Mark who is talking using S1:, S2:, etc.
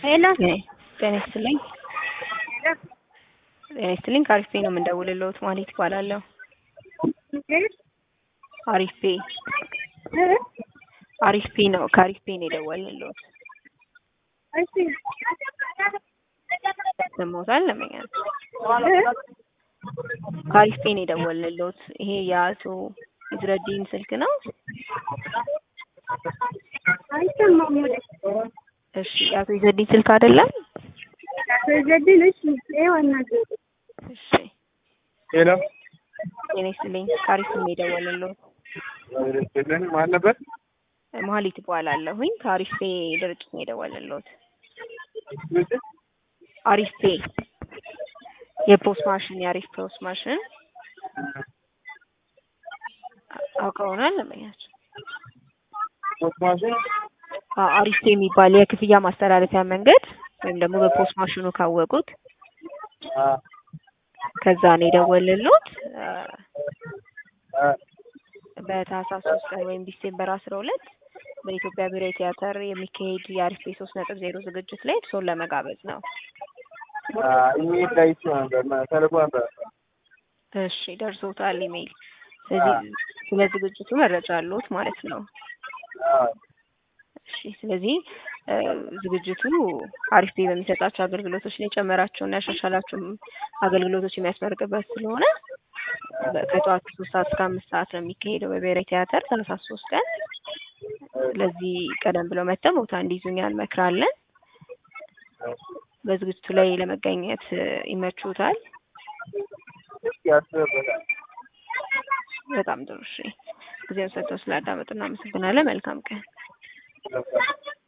S1: ሄሎ
S2: ጤና ይስጥልኝ። ጤና ይስጥልኝ። ከአሪፍ ፔ ነው የምንደውልልዎት። ማለት ይባላለሁ። አሪፍ ፔ አሪፍ ፔ ነው። ከአሪፍ ፔ ነው የደወልንልዎት። ሰሞታል ለመኛል ከአሪፍ ፔ ነው የደወልንልዎት። ይሄ የአቶ ኢዝረዲን ስልክ ነው?
S1: አይሰማም።
S2: እሺ፣ የአቶ ኢዝረዲን ስልክ አይደለም?
S1: ዘድን እሺ፣ ይኸው አናግረው።
S2: እሺ፣
S3: ሄሎ
S2: ጤና ይስጥልኝ። ከአሪፍ ፔ ነው የደወልንልዎት።
S3: ልን ማን ነበር?
S2: መሀሊት እባላለሁኝ። ከአሪፍ ፔ ድርጅት ነው የደወልንልዎት። አሪፍ ፔ የፖስት ማሽን የአሪፍ ፖስት ማሽን አውቀውናል ለመኛቸው
S3: ፖስት ማሽን
S2: አሪፍ ፔ የሚባል የክፍያ ማስተላለፊያ መንገድ ወይም ደግሞ በፖስት ማሽኑ ካወቁት ከዛ ነው የደወልንልዎት። በታህሳስ ሶስት ቀን ወይም ዲሴምበር አስራ ሁለት በኢትዮጵያ ብሔራዊ ቲያትር የሚካሄድ የአሪፍ ፔ ሶስት ነጥብ ዜሮ ዝግጅት ላይ እርስዎን ለመጋበዝ ነው።
S3: ኢሜል ላይ ይቼ ነበር ተልኮ ነበር።
S2: እሺ ደርሶታል ኢሜይል። ስለዚህ ስለ ዝግጅቱ መረጃ አለዎት ማለት ነው። እሺ ስለዚህ ዝግጅቱ አሪፍ ፔ በሚሰጣቸው አገልግሎቶች ላይ የጨመራቸውና ያሻሻላቸው አገልግሎቶች የሚያስመርቅበት ስለሆነ ከጠዋቱ ሶስት ሰዓት እስከ አምስት ሰዓት ነው የሚካሄደው በብሔራዊ ቲያትር ታህሳስ ሶስት ቀን። ስለዚህ ቀደም ብለው መጥተው ቦታ እንዲይዙኛ እንመክራለን። በዝግጅቱ ላይ ለመገኘት ይመችዎታል?
S3: ያስበታል።
S2: በጣም ጥሩ። እሺ ጊዜውን ሰጥተው ስላዳመጡ እናመሰግናለን። መልካም ቀን።